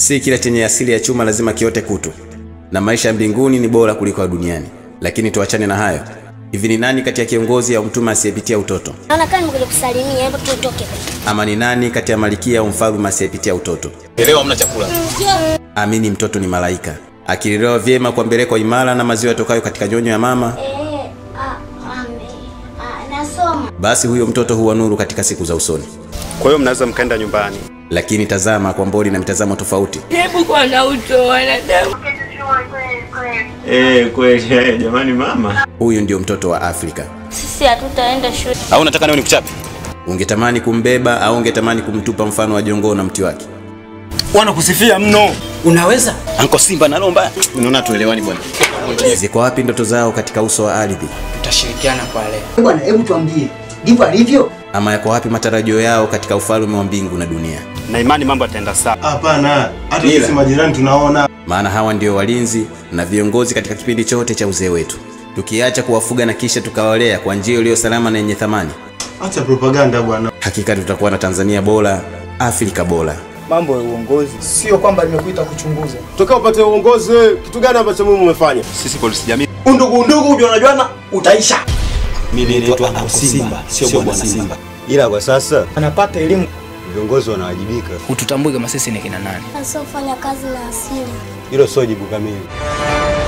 Si kila chenye asili ya chuma lazima kiote kutu, na maisha ya mbinguni ni bora kuliko ya duniani. Lakini tuachane na hayo. Hivi ni nani kati ya kiongozi au mtume asiyepitia utoto? Naona kama nimekuja kusalimia, hebu tutoke. Ama ni nani kati ya malikia au mfalme asiyepitia utoto? Leo hamna chakula. Amini mtoto ni malaika, akilelewa vyema kwa mbeleko imara na maziwa yatokayo katika nyonyo ya mama, Eh, ah, ame. Ah, nasoma. basi huyo mtoto huwa nuru katika siku za usoni. Kwa hiyo mnaweza mkaenda nyumbani. Lakini tazama kwa mboni na mitazamo tofauti. Hebu kwa na uto wanadamu. Eh, kweli eh, jamani mama. Huyu ndio mtoto wa Afrika. Sisi hatutaenda shule. Au unataka niwe nikuchape? Ungetamani kumbeba au ungetamani kumtupa mfano wa jongoo na mti wake? Wanakusifia mno. Unaweza? Anko Simba nalomba. Unaona tuelewani bwana. Ziko wapi ndoto zao katika uso wa ardhi? Tutashirikiana kwa leo. Bwana, hebu tuambie, ndivyo alivyo? Ama yako wapi matarajio yao katika ufalme wa mbingu na dunia? Na imani mambo yataenda sawa. Hapana, hata sisi majirani tunaona. Maana hawa ndio walinzi na viongozi katika kipindi chote cha uzee wetu. Tukiacha kuwafuga na kisha tukawalea kwa njia iliyo salama na yenye thamani, Acha propaganda bwana. hakika tutakuwa na Tanzania bora, Afrika bora. mambo ya uongozi sio kwamba nimekuita kuchunguza Tokea upate uongozi, kitu gani ambacho mimi umefanya? Sisi polisi jamii Undugu undugu, ujuana juana, utaisha. Mimi naitwa Anko Simba, sio Bwana Simba. Ila kwa sasa anapata elimu viongozi wanawajibika. Hututambui kama sisi ni kina nani. Asiofanya kazi na asili. Hilo sio jibu kamili.